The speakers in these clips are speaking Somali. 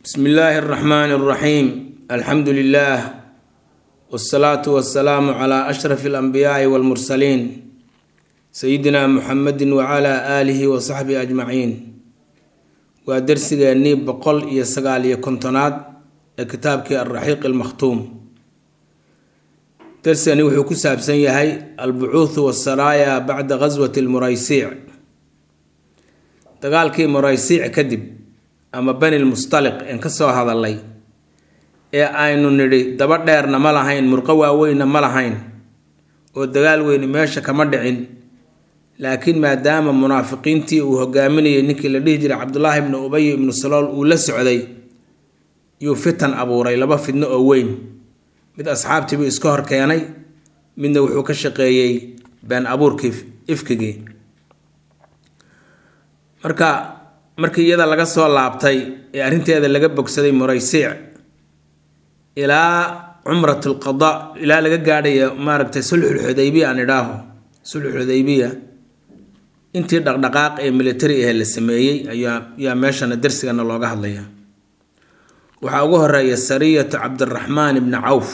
bsmi illaahi اraxmaan اraxiim alxamdu lilah wاsalaatu wasalaamu cla ashraf اlanbiyaai wاlmursaliin sayidina muxamedi wacala aalihi wasaxbihi ajmaciin waa dersigeennii boqol iyo sagaal iyo kontonaad ee kitaabkii alraxiiq almakhtuum dersigani wuxuu ku saabsan yahay albucuuthu wasaraaya bacda gaswati lmuraysiic dagaalkii muraysiic kadib ama bani lmustaliq een ka soo hadalay ee aynu nidhi daba dheerna ma lahayn murqo waaweynna ma lahayn oo dagaal weyni meesha kama dhicin laakiin maadaama munaafiqiintii uu hogaaminayay ninkii la dhihi jiray cabdulaahi ibnu ubay ibnu salool uu la socday yuu fitan abuuray laba fidno oo weyn mid asxaabtiibuu iska hor keenay midna wuxuu ka shaqeeyey been abuurkii ifkigii marka markii iyada laga soo laabtay ee arrinteeda laga bogsaday muraysiic ilaa cumrat lqada ilaa laga gaadhayo maaragtay sulxulxudaybiya aan idhaaho sulxulxudaybiya intii dhaqdhaqaaq ee militari ahe la sameeyey ayaa yaa meeshana darsigana looga hadlaya waxaa ugu horeeya sariyatu cabdiraxmaan ibni cawf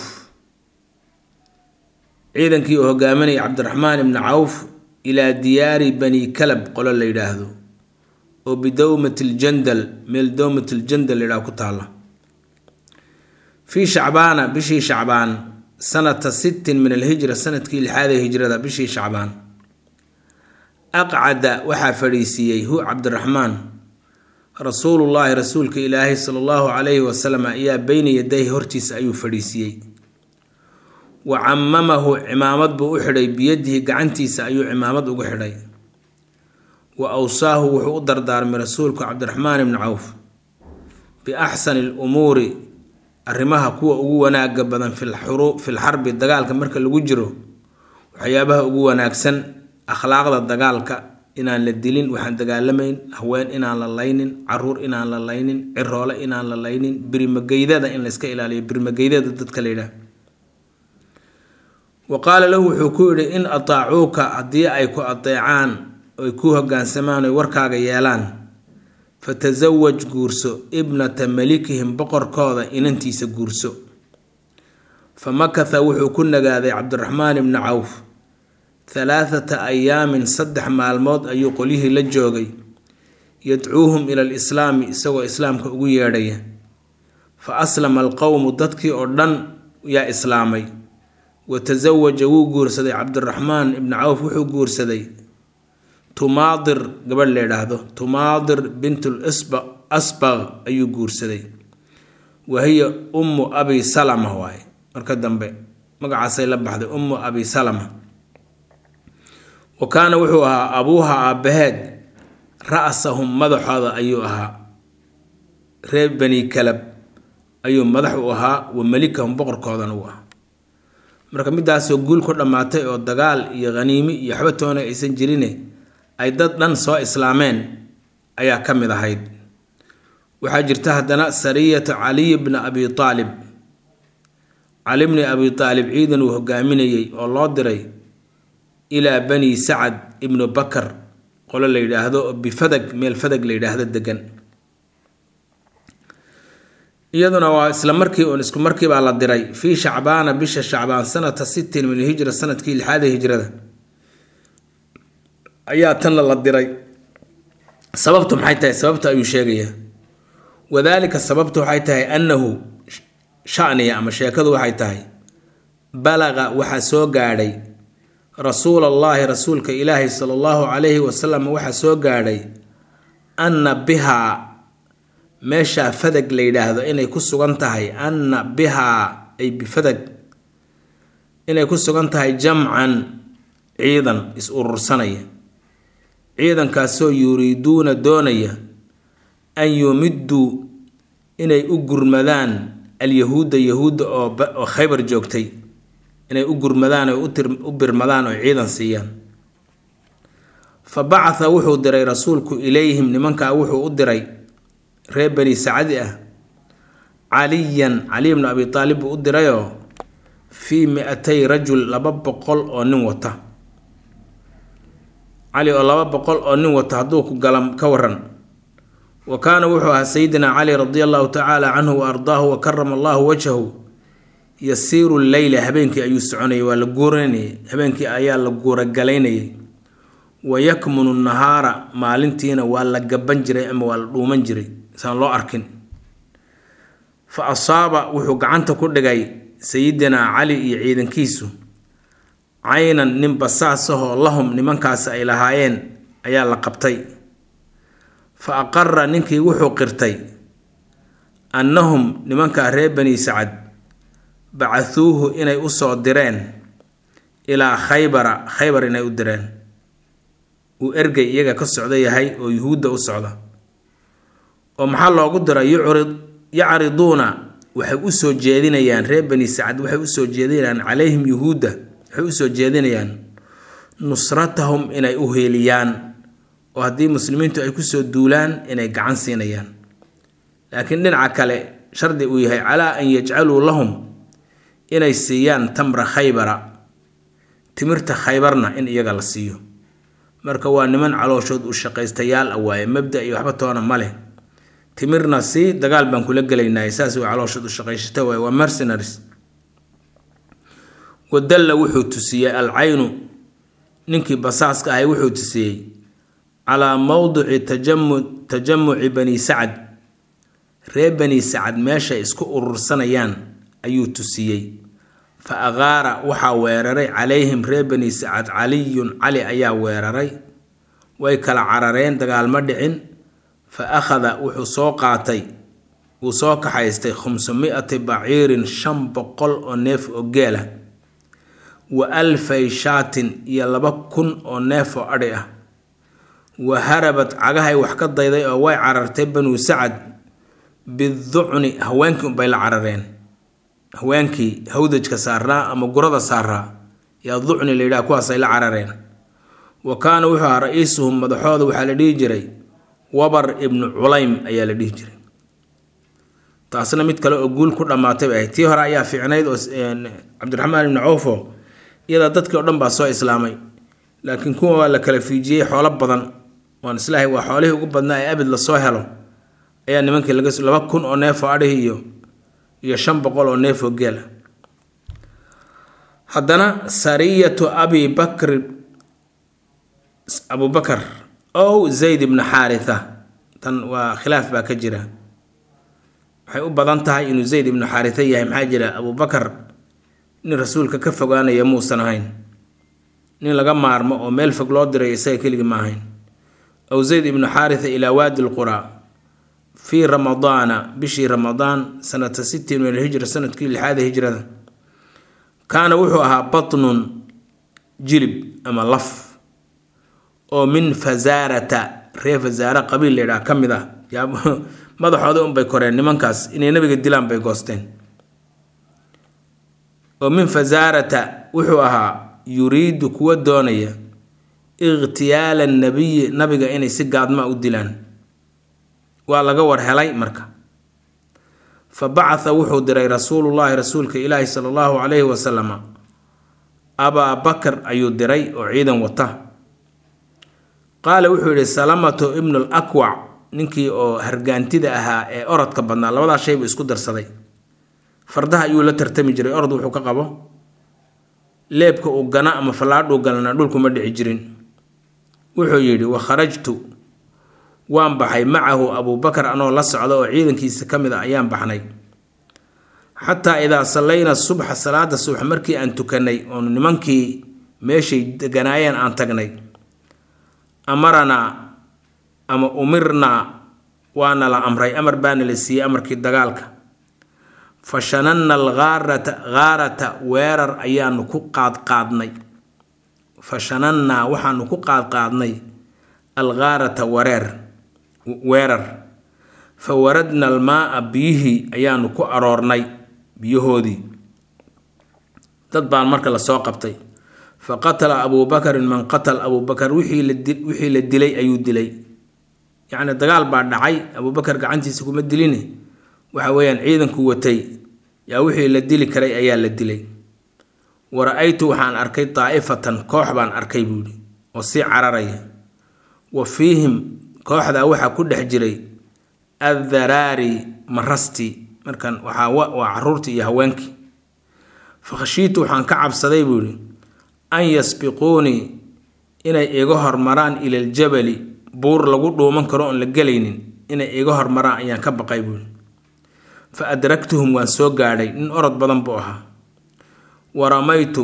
ciidankii uu hogaaminaya cabdiraxmaan ibni cawf ilaa diyaari bani kalab qolo la yidhaahdo oo bidowmat ljandal meel dowmat ljandal la yidhahdo ku taalla fii shacbaana bishii shacbaan sanata sittin min alhijra sanadkii lixaad ee hijrada bishii shacbaan aqcada waxaa fadhiisiiyey hu cabdiraxmaan rasuulullaahi rasuulka ilaahay sala allahu calayhi wasalam ayaa beyna yadayhi hortiisa ayuu fadhiisiiyey wa camamahu cimaamad buu u xidhay biyadihi gacantiisa ayuu cimaamad ugu xidhay wa awsaahu wuxuu u dardaarmay rasuulku cabdiraxmaan ibni cawf biaxsani lumuuri arrimaha kuwa ugu wanaaga badan filxarbi dagaalka marka lagu jiro waxyaabaha ugu wanaagsan akhlaaqda dagaalka inaan la dilin waxaan dagaalamayn haween inaan la laynin caruur inaan la laynin ciroole inaan la laynin birimageydada in layska ilaaliyo birimageydada dadka la yidhaah wa qaala lahu wuxuu ku yidhi in ataacuuka haddii ay ku adeecaan oy ku hogaansamaan oy warkaaga yeelaan fatasawaj guurso ibnata malikihim boqorkooda inantiisa guurso fa makatha wuxuu ku nagaaday cabdiraxmaan ibni cawf halaathata ayaamin saddex maalmood ayuu qolyihii la joogay yadcuuhum ila alislaami isagoo islaamka ugu yeedhaya fa aslama alqowmu dadkii oo dhan yaa islaamay wa tasawaja wuu guursaday cabdiraxmaan ibni cawf wuxuu guursaday tumaadir gabadh la yidhaahdo tumaadir bintul asbaq ayuu guursaday wa hiya ummu abi salama waaye marka dambe magacaasay la baxday ummu abi salama wa kaana wuxuu ahaa abuuha aabbaheed ra-sahum madaxooda ayuu ahaa reer bani kalab ayuu madax u ahaa wa melikahum boqorkoodana u ahaa marka midaasoo guul ku dhammaatay oo dagaal iyo khaniimi iyo waxba toona aysan jirine ay dad dhan soo islaameen ayaa ka mid ahayd waxaa jirta haddana sariyatu caliy bni abi aalib cali bni abi aalib ciidan uu hogaaminayey oo loo diray ilaa bani sacad ibnu bakar qolo la yidhaahdo oo bifadag meel fadag la yidhaahdo degan iyaduna waa isla markii uun isku markii baa la diray fii shacbaana bisha shacbaan sanata sittin min alhijra sanadkii lixaada hijrada ayaa tanna la diray sababtu maxay tahay sababta ayuu sheegayaa wadaalika sababtu waxay tahay annahu shaniya ama sheekadu waxay tahay balaqa waxaa soo gaadhay rasuul allaahi rasuulka ilaahi sala allahu calayhi wasalam waxaa soo gaadhay anna bihaa meeshaa fadag la yidhaahdo inay ku sugan tahay anna bihaa ay bifadag inay ku sugan tahay jamcan ciidan is urursanaya ciidankaasoo yuriiduuna doonaya an yumidduu inay u gurmadaan alyahuudda yahuudda oo khaybar joogtay inay u gurmadaan oo u birmadaan oo ciidan siiyaan fa bacatha wuxuu diray rasuulku ilayhim nimankaa wuxuu u diray reer bani sacadi ah caliyan caliy bnu abi taalib buu u dirayoo fii mi-atay rajul laba boqol oo nin wata cali oo laba boqol oo nin wata hadduu ku galam ka waran wa kaana wuxuu ahaa sayidina cali radia allahu tacaala canhu wa ardaahu wa karama allahu wajhahu yasiiru leyla habeenkii ayuu soconayay waa la guuranayay habeenkii ayaa la guuragalaynayay wa yakmunu nahaara maalintiina waa la gaban jiray ama waa la dhuuman jiray saan loo arkin fa asaaba wuxuu gacanta ku dhigay sayidinaa cali iyo ciidankiisu caynan nin basaasahoo lahum nimankaasi ay lahaayeen ayaa la qabtay fa aqara ninkii wuxuu qirtay annahum nimankaa reer bani sacad bacahuuhu inay u soo direen ilaa khaybara khaybar inay u direen uu ergey iyaga ka socdo yahay oo yuhuudda u socda oo maxaa loogu diray yucrid yacriduuna waxay u soo jeedinayaan reer bani sacad waxay usoo jeedinayaan calayhim yuhuudda waxay usoo jeedinayaan nusratahum inay u heeliyaan oo haddii muslimiintu ay kusoo duulaan inay gacan siinayaan laakiin dhinaca kale shardi uu yahay calaa an yajcaluu lahum inay siiyaan tamra khaybara timirta khaybarna in iyaga la siiyo marka waa niman calooshood u shaqaystayaal a waaye mabda iyo waxba toona ma leh timirna sii dagaal baan kula gelaynay saas waa calooshood u shaqaysata waaye waa mercenaries wadalla wuxuu tusiyey alcaynu ninkii basaaska ahay wuxuu tusiyey calaa mowdici tajamu tajamuci bani sacad reer bani sacad meeshay isku urursanayaan ayuu tusiyey fa aqaara waxaa weeraray calayhim reer bani sacad caliyun cali ayaa weeraray way kala carareen dagaalma dhicin fa akhada wuxuu soo qaatay wuu soo kaxaystay khumsumi'ati baciirin shan boqol oo neef oo geela wa alfay shaatin iyo laba kun oo neef oo adhi ah wa harabad cagahay wax ka dayday oo way carartay banuu sacad biducni haweenkii unbay la carareen haweenkii hawdajka saarnaa ama gurada saaraa yaa ducni la yidhaha kuwaasay la carareen wa kaana wuxuu ahaa ra-iisuhum madaxooda waxaa la dhihi jiray wabar ibnu culaym ayaa la dhihi jiray taasna mid kale oo guul ku dhammaatay bay ahayd tii hore ayaa fiicnayd oo cabdiraxmaan ibnu cawfo iyadaa dadkii o dhan baa soo islaamay laakiin kuwa waa la kala fiijiyey xoolo badan waan islaahay waa xoolihii ugu badnaa ee abid lasoo helo ayaa nimankii laga laba kun oo neef oo adhihi iyo iyo shan boqol oo neef oo geela haddana sariyatu abi bakri abubakar ow zayd ibnu xaaritha tan waa khilaaf baa ka jira waxay u badan tahay inuu zayd ibnu xaaritha yahay maxaa jira abubakar nin rasuulka ka fogaanaya muusan ahayn nin laga maarmo oo meel fog loo diray isaga keligii ma ahayn ow zayd ibnu xaaritha ilaa waadi lquraa fii ramadaana bishii ramadaan sanata sittin min alhijra sanadkii lixaada hijrada kaana wuxuu ahaa batnun jilib ama laf oo min fasaarata reer fasaara qabiil la yidhaha ka mid ah yaa madaxooda unbay koreen nimankaas inay nabiga dilaan bay goosteen oo min fasaarata wuxuu ahaa yuriidu kuwa doonaya ikhtiyaala nabiyi nabiga inay si gaadmaa u dilaan waa laga war helay marka fa bacatha wuxuu diray rasuulullaahi rasuulka ilaahi sala allahu calayhi wasalama abaa bakar ayuu diray oo ciidan wata qaala wuxuu yidhi salamatu ibnu l akwac ninkii oo hargaantida ahaa ee orodka badnaa labadaa shay buu isku darsaday fardaha ayuu la tartami jiray orod wuxuu ka qabo leebka uu gana ama fallaadhuu galana dhulkuma dhici jirin wuxuu yidhi wa kharajtu waan baxay macahu abuubakar anoo la socda oo ciidankiisa ka mid a ayaan baxnay xataa idaa sallayna subxa salaada subax markii aan tukanay oonu nimankii meeshay deganaayeen aan tagnay amaranaa ama umirnaa waana la amray amar baana la siiyey amarkii dagaalka fa shananna alghaarata ghaarata weerar ayaanu ku qaadqaadnay fa shanannaa waxaanu ku qaadqaadnay alghaarata wareer weerar fa waradna almaaa biyihii ayaanu ku aroornay biyahoodii dad baan marka lasoo qabtay fa qatala abuubakarin man qatal abuubakar wixii la dilay ayuu dilay yacni dagaal baa dhacay abuubakar gacantiisa kuma diline waxa weeyaan ciidanku watay yaa wixii la dili karay ayaa la dilay wa ra-aytu waxaan arkay daa'ifatan koox baan arkay buu yidhi oo sii cararaya wa fiihim kooxdaa waxaa ku dhex jiray addaraari marasti markan waxaa waa caruurtii iyo haweenkii fakhashiitu waxaan ka cabsaday buu yihi an yasbiquunii inay iga hormaraan ila aljabali buur lagu dhuuman karo oon la gelaynin inay iga hormaraan ayaan ka baqay buu yihi fa adraktuhum waan soo gaadhay nin orod badan buu ahaa wa ramaytu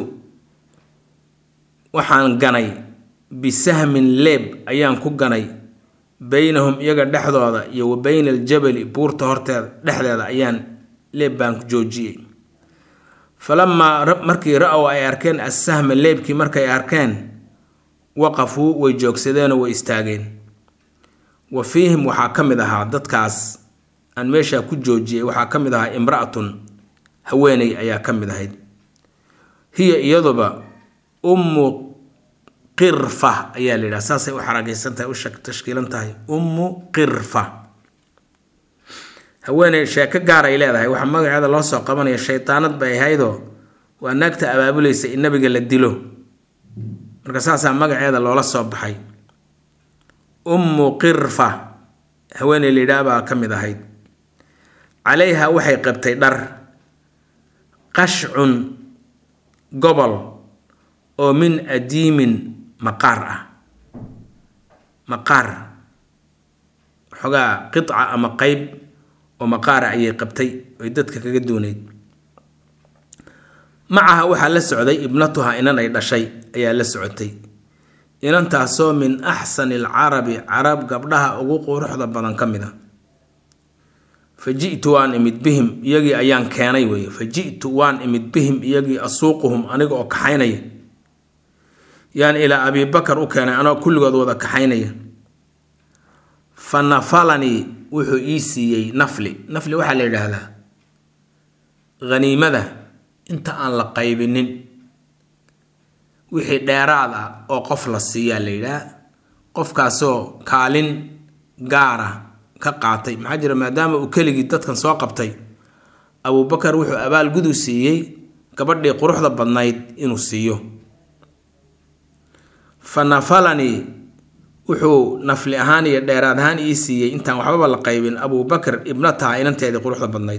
waxaan ganay bisahmin leeb ayaan ku ganay beynahum iyaga dhexdooda iyo wa beyna aljabali buurta horteeda dhexdeeda ayaan leeb baan joojiyey falamaa markii ra-ow ay arkeen assahma leebkii markay arkeen waqafuu way joogsadeenoo way istaageen wa fiihim waxaa ka mid ahaa dadkaas aan meeshaa ku joojiyey waxaa ka mid ahaa imra-atun haweeney ayaa ka mid ahayd hiya iyaduba ummu qirfa ayaa la yidhaha saasay u xaragaysan tahay u tashkiilan tahay ummu qirfa haweeney sheeko gaar ay leedahay waxaa magaceeda loo soo qabanaya shaydaanad bay ahaydoo waa naagta abaabulaysa in nabiga la dilo marka saasaa magaceeda loola soo baxay ummu qirfa haweeney la yidhaha baa ka mid ahayd calayha waxay qabtay dhar qashcun gobol oo min adiimin maqaar ah maqaar xogaa qica ama qeyb oo maqaara ayay qabtay oy dadka kaga dooneyd macaha waxaa la socday ibnatuha inan ay dhashay ayaa la socotay inantaasoo min axsani alcarabi carab gabdhaha ugu quruxda badan ka mid a fa ji'tu waan imid bihim iyagii ayaan keenay weye fa ji'tu waan imid bihim iyagii asuuquhum aniga oo kaxaynaya yaan ilaa abibakar u keenay anoo kulligood wada kaxaynaya fa nafalanii wuxuu ii siiyey nafli nafli waxaa la yidhaahdaa haniimada inta aan la qaybinin wixii dheeraad ah oo qof la siiyaa la yidhaah qofkaasoo kaalin gaara ka qaatay maxaa jira maadaama uu keligii dadkan soo qabtay abubakar wuxuu abaal gudu siiyey gabadhii quruxda badnayd inuu siiyo fa nafalanii wuxuu nafli ahaan iyo dheeraad ahaan ii siiyey intaan waxbaba la qaybin abubakar ibnataha inanteedii quruxda badnayd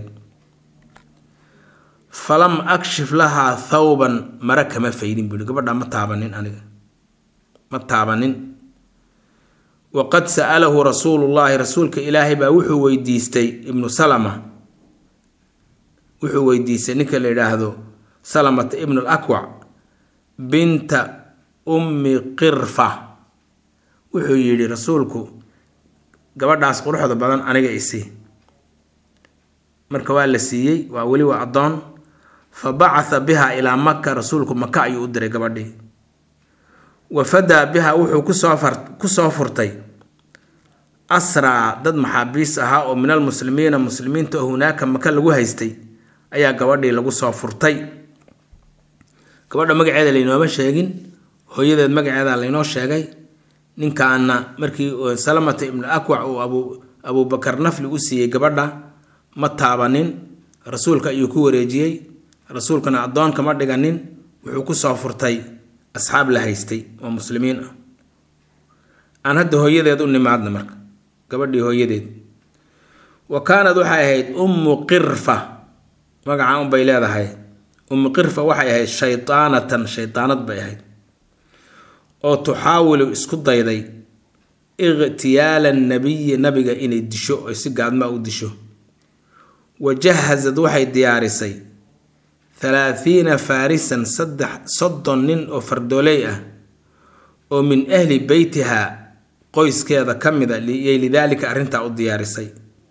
falam akshif lahaa thawban mara kama faydin buuhi gabadha ma taabanin aniga ma taabanin waqad sa'alahu rasuulullaahi rasuulka ilaahay baa wuxuu weydiistay ibnu salama wuxuu weydiistay ninka la yidhaahdo salamata ibnu lakwac binta ummi qirfa wuxuu yidhi rasuulku gabadhaas quruxda badan aniga isi marka waa la siiyey waa weli waa addoon fa bacatha biha ilaa maka rasuulku maka ayuu u diray gabadhii wa fadaa biha wuxuu kusoo far kusoo furtay asraa dad maxaabiis ahaa oo min almuslimiina muslimiinta oo hunaaka maka lagu haystay ayaa gabadhii lagu soo furtay gabadha magaceeda laynooma sheegin hooyadeed magaceeda laynoo sheegay ninkaana markii salamata ibnu akwac uu abu abubakar nafli u siiyey gabadha ma taabanin rasuulka ayuu ku wareejiyey rasuulkana addoon kama dhiganin wuxuu kusoo furtay asxaab la haystay oo muslimiin ah aan hadda hooyadeed u nimaadna marka gabadhii hooyadeed wa kaanad waxay ahayd ummu qirfa magaca unbay leedahay ummu qirfa waxay ahayd shaydaanatan shaydaanad bay ahayd oo tuxaawilu isku dayday ikhtiyaala nabiyi nabiga inay disho oy si gaadmaa u disho wa jahazad waxay diyaarisay halaathiina faarisan saddex soddon nin oo fardooley ah oo min ahli beytiha qoyskeeda ka mid a yay lidaalika arrintaa u diyaarisay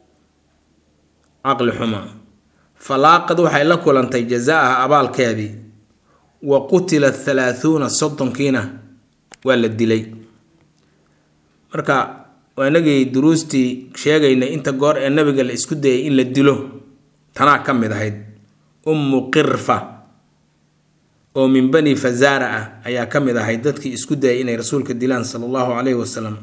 caqli xuma falaaqad waxay la kulantay jazaaha abaalkeedii wa qutila halaathuuna soddonkiina waa la dilay marka waa inagii duruustii sheegaynay inta goor ee nabiga la isku dayay in la dilo tanaa ka mid ahayd ummu qirfa oo min bani fazaara ah ayaa ka mid ahayd dadkii isku dayay inay rasuulka dilaan sala allahu caleyhi wasalam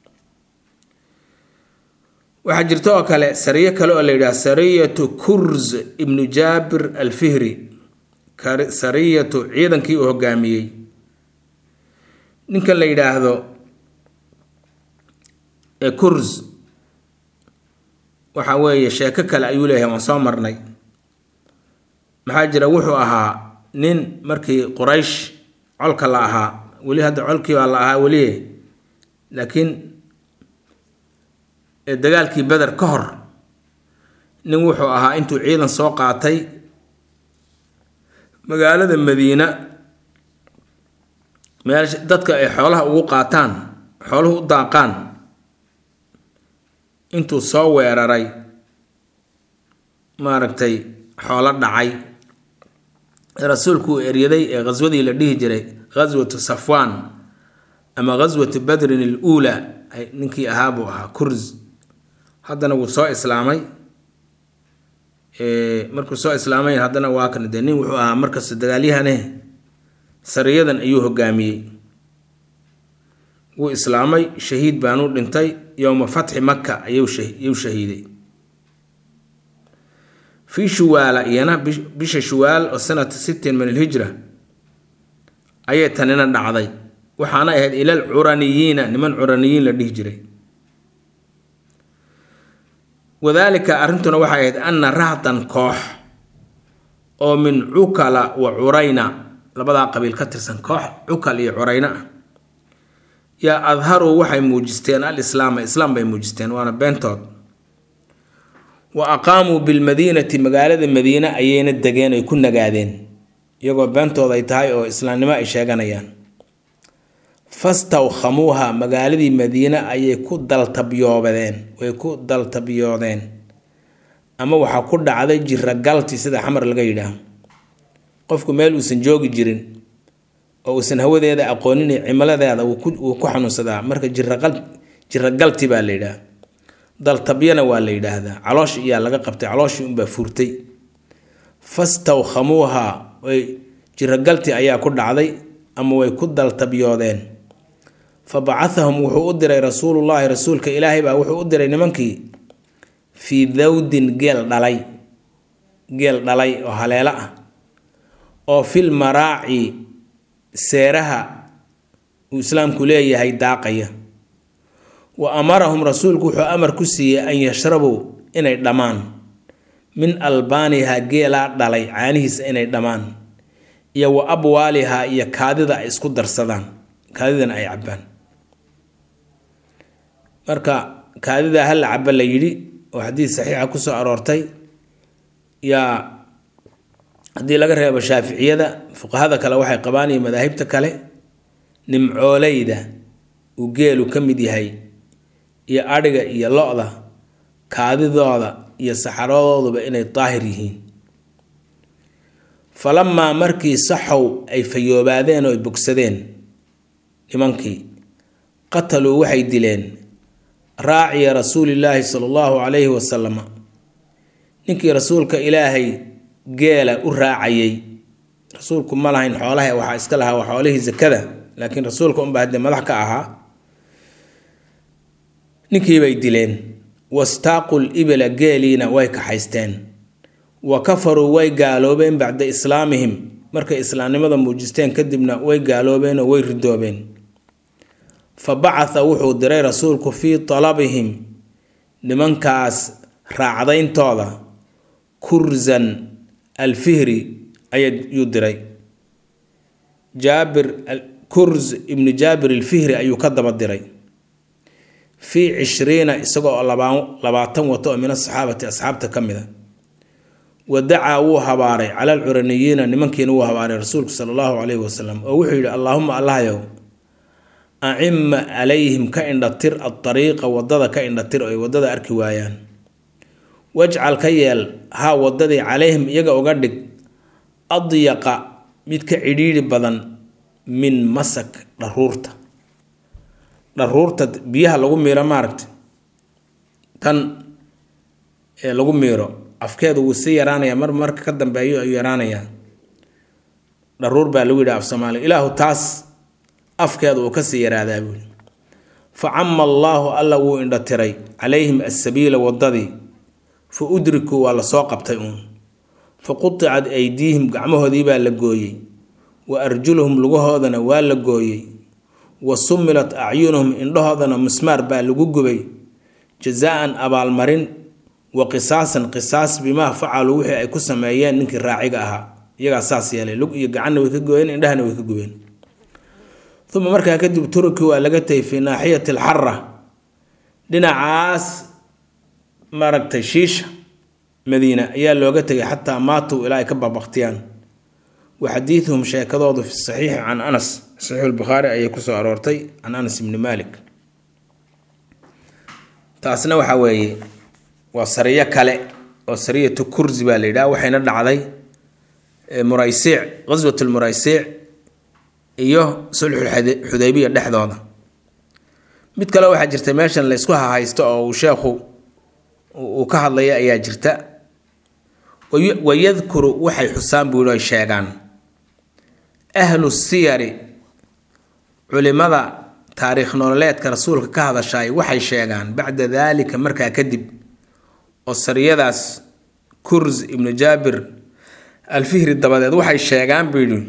waxaa jirta oo kale sariyo kale oo la yidhaha sariyatu kurz ibnu jaabir alfihri sariyatu ciidankii uu hogaamiyey ninkan la yidhaahdo kurz waxa weeye sheeko kale ayuu leeyahay waan soo marnay maxaa jira wuxuu ahaa nin markii quraysh colka la ahaa weli hadda colkii baa la ahaa weli laakiin dagaalkii beder ka hor nin wuxuu ahaa intuu ciidan soo qaatay magaalada madiina meesha dadka ay xoolaha ugu qaataan xooluhu u daaqaan intuu soo weeraray maaragtay xoolo dhacay rasuulku uu eryaday ee khaswadii la dhihi jiray khaswatu safwaan ama khaswatu badrin al uula ninkii ahaa buu ahaa kurz haddana wuu soo islaamay markuu soo islaamay haddana waa kan dee nin wuxuu ahaa markasta dagaalyahane sariyadan ayuu hogaamiyey wuu islaamay shahiid baanuu dhintay yowma fatxi maka ayuu shahiiday fii shuwaala iyana bisha shuwaal oo sanata sittin min alhijra ayay tanina dhacday waxaana ahayd ilal curaniyiina niman curaniyiin la dhihi jiray wadaalika arrintuna waxay ahayd anna rahdan koox oo min cukala wa curayna labadaa qabiil ka tirsan koox cukal iyo curayna ah yaa adharuu waxay muujisteen al islaama islaam bay muujisteen waana beentood wa aqaamuu bilmadiinati magaalada madiine ayayna degeen ay ku nagaadeen iyagoo beentooda ay tahay oo islaamnimo ay sheeganayaan fastawkhamuuha magaaladii madiine ayay ku daltabyoobadeen way ku daltabyoodeen ama waxaa ku dhacday jiragalti sida xamar laga yidhaaho qofku meel uusan joogi jirin oo uusan hawadeeda aqoonin cimiladeeda wuu ku xanuunsadaa marka jiragalti baa la yidhaha daltabyana waa la yidhaahdaa caloosh iyaa laga qabtay calooshii unbaa furtay fastawkhamuuha way jiragalti ayaa ku dhacday ama way ku daltabyoodeen fa bacahahum wuxuu u diray rasuulullaahi rasuulka ilaahay baa wuxuu u diray nimankii fii dawdin geel dhalay geel dhalay oo haleelo ah oo fil maraaci seeraha uu islaamku leeyahay daaqaya wa amarahum rasuulku wuxuu amar ku siiyey an yashrabuu inay dhammaan min albaaniha geelaa dhalay caanihiisa inay dhammaan iyo wa abwaaliha iyo kaadida ay isku darsadaan kaadidana ay cabbaan marka kaadida hala caba la yidhi oo xadiis saxiixa kusoo aroortay yaa haddii laga reebo shaaficiyada fuqahada kale waxay qabaan iyo madaahibta kale nimcooleyda uu geelu ka mid yahay iyo adhiga iyo lo-da kaadidooda iyo saxaradooduba inay daahir yihiin falamaa markii saxow ay fayoobaadeen oo ay bogsadeen nimankii qataluu waxay dileen raaciya rasuulillaahi sala allahu calayhi wasalama ninkii rasuulka ilaahay geela u raacayay rasuulku ma lahayn xoolaha waxaa iska lahaa waa xoolihii sakada laakiin rasuulka unbaa haddee madax ka ahaa ninkiibay dileen wastaaqul ibla geeliina way kaxaysteen wa kafaruu way gaaloobeen bacda islaamihim markay islaamnimada muujisteen kadibna way gaaloobeen oo way ridoobeen fa bacatha wuxuu diray rasuulku fii talabihim nimankaas raacdayntooda kurzan alfihri ayuu diray jaabir kurz ibnu jaabir alfihri ayuu ka daba diray fii cishriina isagoo labaatan wato oo min asaxaabati asxaabta ka mid a wa dacaa wuu habaaray cala alcuraniyiina nimankiina wuu habaaray rasuulku sala allahu calayhi wasalam oo wuxuu yidhi allaahuma allahyow acima calayhim ka indhatir adariiqa wadada ka indhatir oo ay wadada arki waayaan wajcal ka yeel haa wadadii calayhim iyaga uga dhig adyaqa mid ka cidhiidhi badan min masak dharuurta dharuurta biyaha lagu miiro maaragta tan ee lagu miiro afkeedu wuu sii yaraanayaa mar marka ka dambeeyo ayuu yaraanayaa dharuur baa lagu yidhi af soomaaliya ilaahu taas afkeeda uu kasii yaraadaa buuli fa cama allaahu alla wuu indhatiray calayhim assabiila wadadii fa udrikuu waa lasoo qabtay uun fa quticad aydiihim gacmahoodii baa la gooyey wa arjuluhum lugahoodana waa la gooyey wa sumilat acyunuhum indhahoodana mismaar baa lagu gubay jazaa-an abaalmarin wa qisaasan qisaas bimaa facaluu wixii ay ku sameeyeen ninkii raaciga ahaa iyagaa saas yeelay lug iyo gacanna way ka gooyeen indhahana way ka gubeen uma markaa kadib turki waa laga tegay fii naaxiyati alxara dhinacaas maaragtay shiisha madiina ayaa looga tegay xataa maatuu ilaa ay ka babaqtiyaan wa xadiiduhum sheekadoodu fi saxiixi can anas saxiixu lbukhaari ayay kusoo aroortay can anas ibni malik taasna waxaa weeye waa sariyo kale oo sariyatu kursi baa la yidhaha waxayna dhacday muraysiic qaswat lmuraysiic iyo sulxul xudaybiya dhexdooda mid kale waxaa jirta meeshan la ysku hahaysto oo uu sheekhu uu ka hadlaya ayaa jirta wayadkuru waxay xusaan buu ay sheegaan ahlu siyari culimada taariikh nololeedka rasuulka ka hadashaay waxay sheegaan bacda daalika markaa kadib oo sariyadaas kurs ibnu jaabir alfihri dabadeed waxay sheegaan buu yidhi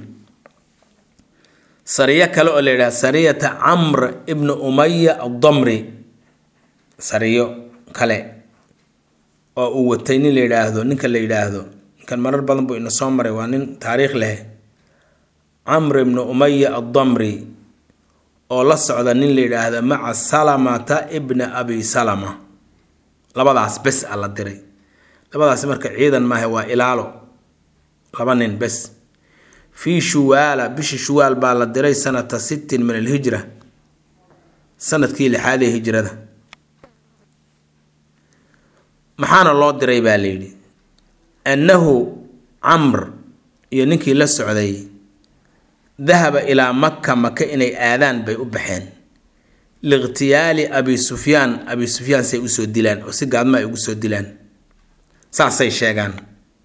sariyo kale oo la yidhaha sariyata camr ibnu umaya addamri sariyo kale oo uu watay nin la yidhaahdo ninka la yidhaahdo ninkan marar badan buu ina soo maray waa nin taariikh leh camr ibnu umaya addamri oo la socda nin la yidhaahdo maca salamata ibna abi salama labadaas bes a la diray labadaas marka ciidan maaha waa ilaalo laba nin bes fii shuwaala bishii shuwaal baa la diray sanata sittin min alhijra sanadkii lixaad ee hijrada maxaana loo diray baa la yidhi annahu camr iyo ninkii la socday dahaba ilaa maka maka inay aadaan bay u baxeen liikhtiyaali abi sufyaan abi sufyaan say usoo dilaan oo si gaadma ay ugu soo dilaan saasay sheegaan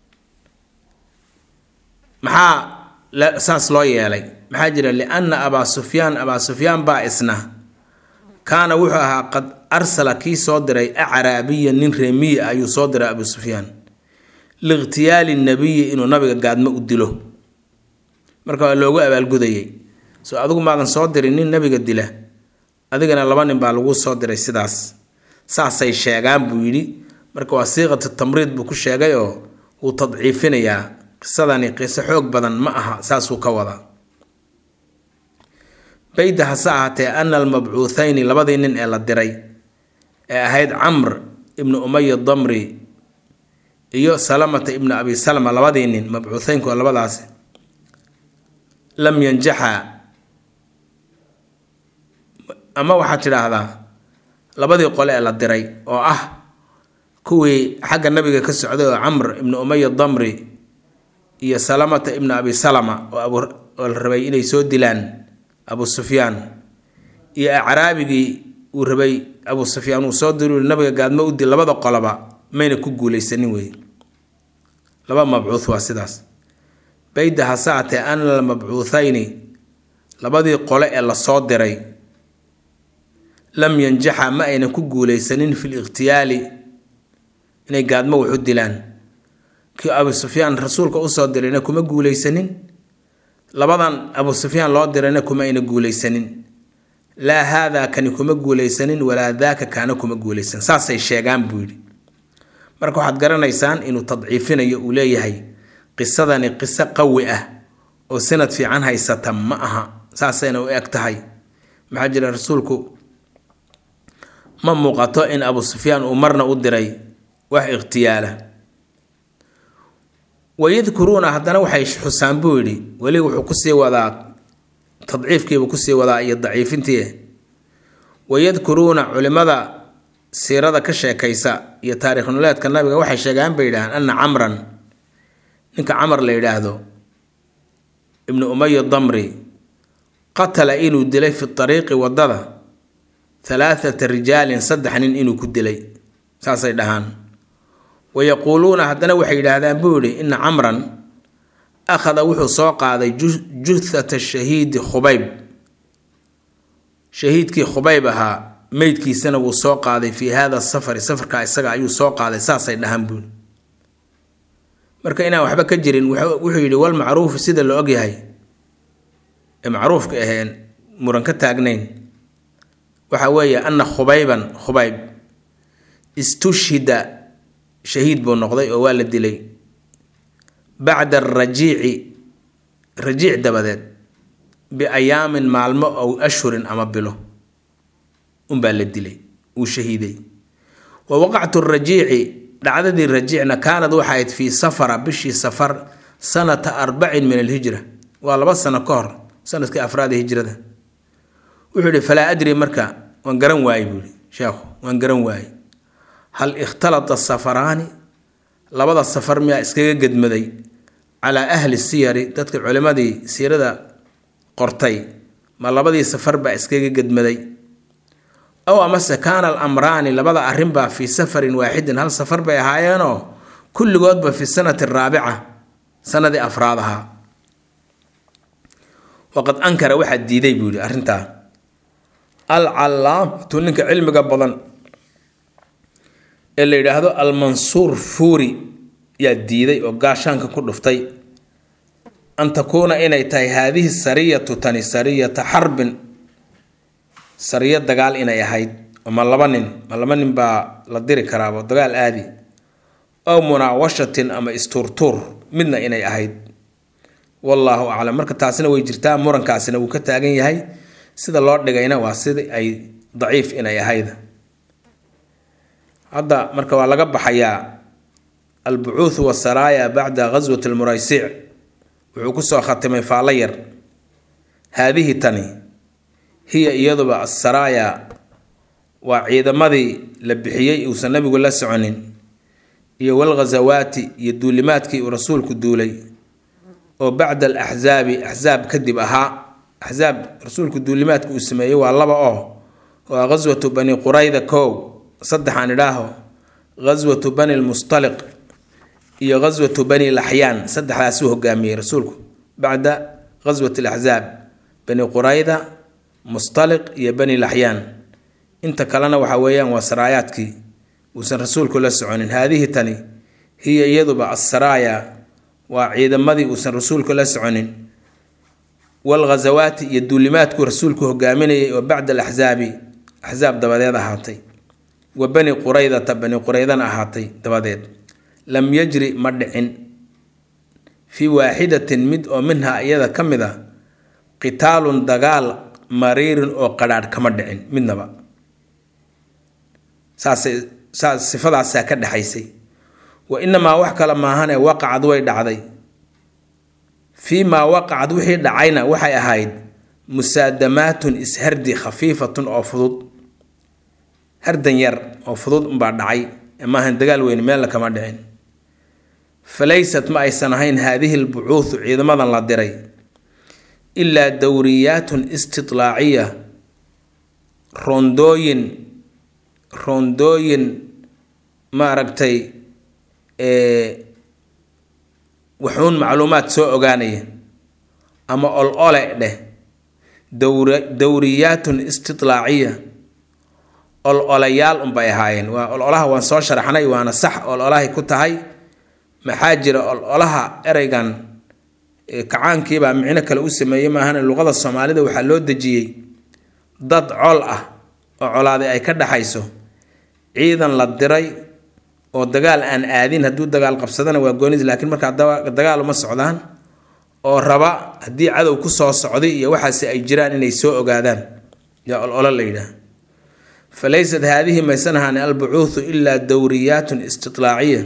maxaa saas loo yeelay maxaa jira lianna abaa sufyaan abaa sufyaan baa isna kaana wuxuu ahaa qad arsala kii soo diray acraabiya nin reemiyi ah ayuu soo diray abu sufyaan liikhtiyaali nabiyi inuu nabiga gaadmo u dilo marka waa loogu abaalgudayay soo adigu maadan soo dirin nin nabiga dila adigana laba nin baa lagu soo diray sidaas saasay sheegaan buu yidhi marka waa siiqatu tamriid buu ku sheegay oo wuu tadciifinayaa qisadani qiso xoog badan ma aha saasuu ka wadaa bayda hase ahaatee ana almabcuuthayni labadii nin ee la diray ee ahayd camr ibnu umaya damri iyo salamata ibnu abi salama labadii nin mabcuutheynku waa labadaasi lam yanjaxa ama waxaad tidhaahdaa labadii qole ee la diray oo ah kuwii xagga nabiga ka socday oo camr ibnu umaya damri iyo salamata ibnu abi salama oo la rabay inay soo dilaan abu sufyaan iyo acraabigii uu rabay abu sufyaan uu soo diri nabiga gaadmo u dil labada qoloba mayna ku guuleysanin wey laba mabcuuth waa sidaas bayda hase atee ana almabcuuthayni labadii qole ee lasoo diray lam yanjaxa ma ayna ku guuleysanin fi likhtiyaali inay gaadmo wax u dilaan kii abu sufyaan rasuulka usoo dirayna kuma guuleysanin labadan abu sufyaan loo dirayna kuma ayna guuleysanin laa haadaa kani kuma guuleysanin walaa daaka kaana kuma guuleysanin saasay sheegaan buu yidhi marka waxaad garanaysaan inuu tadciifinayo uu leeyahay qisadani qiso qawi ah oo sanad fiican haysata ma aha saasayna u eg tahay maxaa jira rasuulku ma muuqato in abu sufyaan uu marna u diray wax ikhtiyaala wayadkuruuna haddana waxay xusaan buu yidhi weli wuxuu kusii wadaa tadciifkiibuu kusii wadaa iyo daciifintii wayadkuruuna culimada siirada ka sheekaysa iyo taariikh nololeedka nabiga waxay sheegaan bay yidhahaan ana camran ninka camar la yidhaahdo ibnu umaya damri qatala inuu dilay fi ariiqi wadada halaathata rijaalin saddex nin inuu ku dilay saasay dhahaan wayaquuluuna haddana waxay yidhaahdaan buu yidhi ina camran akhada wuxuu soo qaaday juthata shahiidi khubayb shahiidkii khubayb ahaa meydkiisana wuu soo qaaday fii hada safari safarka isaga ayuu soo qaaday saasay dhahaan buuli marka inaan waxba ka jirin wuxuu yidhi wal macruufu sida la ogyahay ee macruufka aheen muran ka taagnayn waxa weeye ana khubayban khubayb istushhida shahiid buu noqday oo waa la dilay bacda arajiici rajiic dabadeed biayaamin maalmo ow ashhurin ama bilo unbaa la dilay uu shahiiday wa waqactu rajiici dhacdadii rajiicna kaanad waxay ahayd fii safara bishii safar sanata arbacin min alhijra waa laba sano ka hor sanadkii afraad ee hijrada wuxuu yihi falaa adri marka waan garan waayey buu yihi sheekhu waan garan waayey hal ikhtalata safaraani labada safar miyaa iskaga gedmaday calaa ahli siyari dadka culimmadii siirada qortay ma labadii safar baa iskaga gedmaday ow amase kaana alamraani labada arrinbaa fii safarin waaxidin hal safar bay ahaayeenoo kulligoodba fi sanati araabica sanadii afraad ahaa waqad ankara waxaa diiday buu yihi arrintaa alcallaamatu ninka cilmiga badan ee la yidhaahdo almansuur fuuri yaa diiday oo gaashaanka ku dhuftay an takuuna inay tahay haadihi sariyatu tani sariyata xarbin sariyo dagaal inay ahayd oo ma laba nin ma laba nin baa la diri karaabo dagaal aadi ow munaawashatin ama istuurtuur midna inay ahayd wallaahu aclam marka taasina way jirtaa murankaasina wuu ka taagan yahay sida loo dhigayna waa sida ay daciif inay ahayd hadda marka waa laga baxayaa albucuuthu wasaraaya bacda ghaswati almuraysic wuxuu kusoo khatimay faallo yar haadihi tani hiya iyaduba asaraaya waa ciidamadii la bixiyey uusan nabigu la soconin iyo walghasawaati iyo duulimaadkii uu rasuulku duulay oo bacda alaxsaabi axsaab kadib ahaa axsaab rasuulku duulimaadka uu sameeyey waa laba oo waa ghaswatu bani qurayda kow saddexaan idhaaho ghaswatu bani lmustaliq iyo ghaswatu bani laxyaan saddexdaasuu hogaamiyey rasuulku bacda ghaswati alaxsaab bani qurayda mustaliq iyo bani laxyaan inta kalena waxa weeyaan waa saraayaadkii uusan rasuulku la soconin haadihi tani hiya iyaduba assaraaya waa ciidamadii uusan rasuulku la soconin walghasawaati iyo duulimaadkuu rasuulku hogaaminayay oo bacda alaxsaabi axsaab dabadeed ahaatay wa bani quraydata bani quraydana ahaatay dabadeed lam yajri ma dhicin fii waaxidatin mid oo minhaa iyada ka mid a qitaalun dagaal mariirin oo qadhaadh kama dhicin midnaba saasay saas sifadaasaa ka dhexaysay wa inamaa wax kale maahane waqacad way dhacday fii maa waqacad wixii dhacayna waxay ahayd musaadamaatun ishardi khafiifatun oo fudud hardan yar oo fudud unbaa dhacay maahan dagaal weyn meella kama dhicin falaysat ma aysan ahayn haadihi lbucuuthu ciidamadan la diray ilaa dowriyaatun istidlaaciya roondooyin roondooyin maaragtay waxuun macluumaad soo ogaanaya ama ol ole dheh dowra dowriyaatun istidlaaciya ol olayaal unbay ahaayeen waa ol olaha waan soo sharaxnay waana sax ol olahay ku tahay maxaa jira ol olaha ereygan kacaankiibaa micno kale u sameeyey maahane luqada soomaalida waxaa loo dejiyey dad col ah oo colaaday ay ka dhaxayso ciidan la diray oo dagaal aan aadin hadduu dagaal qabsadana waa goonis laakiin markaa dagaal uma socdaan oo raba haddii cadow ku soo socday iyo waxaasi ay jiraan inay soo ogaadaan yaa ololo la yidhaah fa laysat haadihi maysan ahaani albucuuthu ilaa dowriyaatun istidlaaciya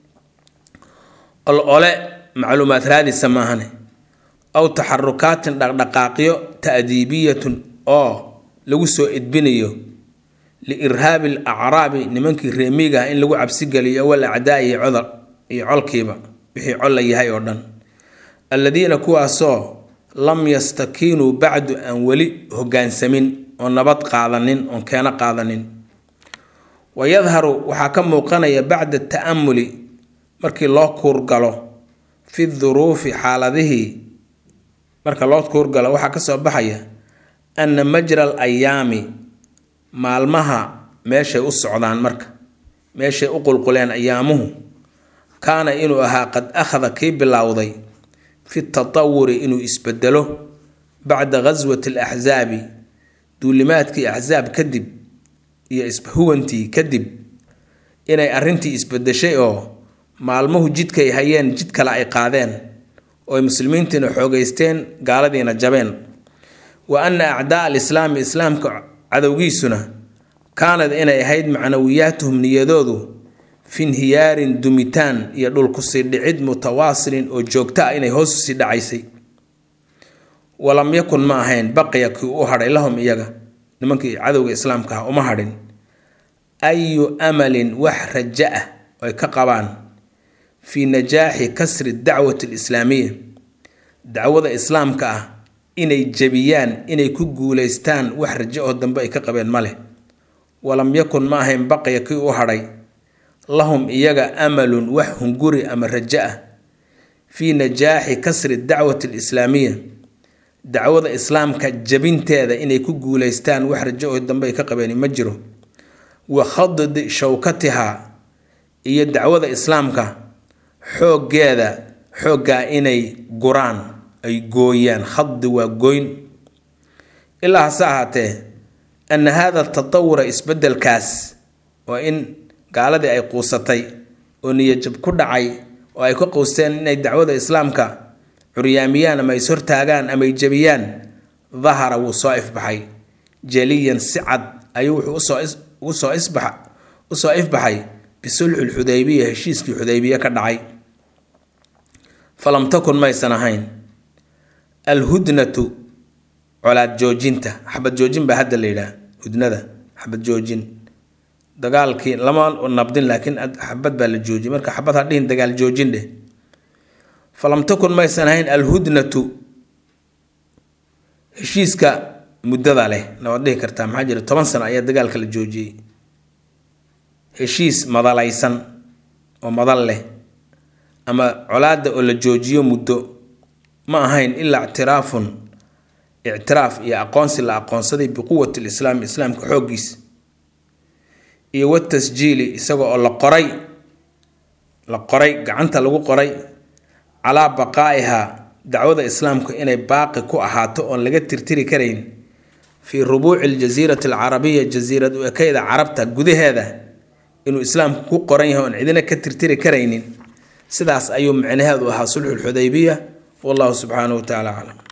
ol ole macluumaad raadisa maahane aw taxarukaatin dhaqdhaqaaqyo ta'diibiyatun oo lagu soo edbinayo liirhaabi al acraabi nimankii reemiga ah in lagu cabsigeliyo wal acdaa iyo codol iyo colkiiba wixii col la yahay oo dhan alladiina kuwaasoo lam yastakiinuu bacdu aan weli hogaansamin oo nabad qaadanin oon keeno qaadanin wa yadharu waxaa ka muuqanaya bacda ta'amuli markii loo kuurgalo fi duruufi xaaladihii marka loo kuurgalo waxaa kasoo baxaya anna majra al ayaami maalmaha meeshay u socdaan marka meeshay u qulquleen ayaamuhu kaana inuu ahaa qad akhada kii bilowday fi tatawuri inuu isbedelo bacda ghaswati alaxsaabi duulimaadkii axsaab kadib iyo ishuwantii kadib inay arrintii isbedeshay oo maalmuhu jidkay hayeen jid kale ay qaadeen oo ay muslimiintiina xoogeysteen gaaladiina jabeen wa anna acdaa alislaami islaamka cadowgiisuna kaanad inay ahayd macnawiyaatuhum niyadoodu fi nhiyaarin dumitaan iyo dhulkusii dhicid mutawaasilin oo joogto ah inay hoos usii dhacaysay walam yakun ma ahayn baqiya kii u hadhay lahum iyaga nimankii cadowga islaamka ah uma hadhin ayu amalin wax raja ah oo ay ka qabaan fii najaaxi kasri dacwati alislaamiya dacwada islaamka ah inay jebiyaan inay ku guuleystaan wax rajo oo dambe ay ka qabeen ma leh walam yakun ma ahayn baqiya kii u hadhay lahum iyaga amalun wax hunguri ama rajo ah fii najaaxi kasri dacwati alislaamiya dacwada islaamka jabinteeda inay ku guuleystaan wax rajo oo dambe ay ka qabeen ma jiro wa khaddi shawkatiha iyo dacwada islaamka xooggeeda xooggaa inay guraan ay gooyaan khadi waa goyn ilaa hase ahaatee ana hada tatawura isbedelkaas waa in gaaladii ay quusatay oo niyajab ku dhacay oo ay ka quusteen inay dacwada islaamka curyaamiyaan ama is hortaagaan ama ay jebiyaan dahara wuu soo ifbaxay jaliyan si cad ayuu wuxuu usoo isbax usoo ifbaxay bisulxi lxudaybiya heshiiskii xudaybiye ka dhacay falam takun maysan ahayn alhudnatu colaad joojinta xabad joojin baa hadda la yidhaah hudnada xabad joojin dagaalkii lama nabdin laakiin xabad baa la joojiyay marka xabad ha dhihin dagaal joojin dheh falam takun maysan ahayn alhudnatu heshiiska muddada leh nawaad dhihi kartaa maxaa jira toban sano ayaa dagaalka la joojiyey heshiis madalaysan oo madal leh ama colaada oo la joojiyo muddo ma ahayn ilaa ictiraafun ictiraaf iyo aqoonsi la aqoonsaday biquwati lislaam islaamka xooggiisa iyo watasjiili isaga oo la qoray la qoray gacanta lagu qoray calaa baqaa'iha dacwada islaamku inay baaqi ku ahaato oon laga tirtiri karayn fii rubuuci aljasiirati alcarabiya jasiirad u ekeyda carabta gudaheeda inuu islaamku ku qoran yahay oon cidina ka tirtiri karaynin sidaas ayuu micnaheedu ahaa sulxu lxudaybiya wallahu subxaanahu wa tacaala aclam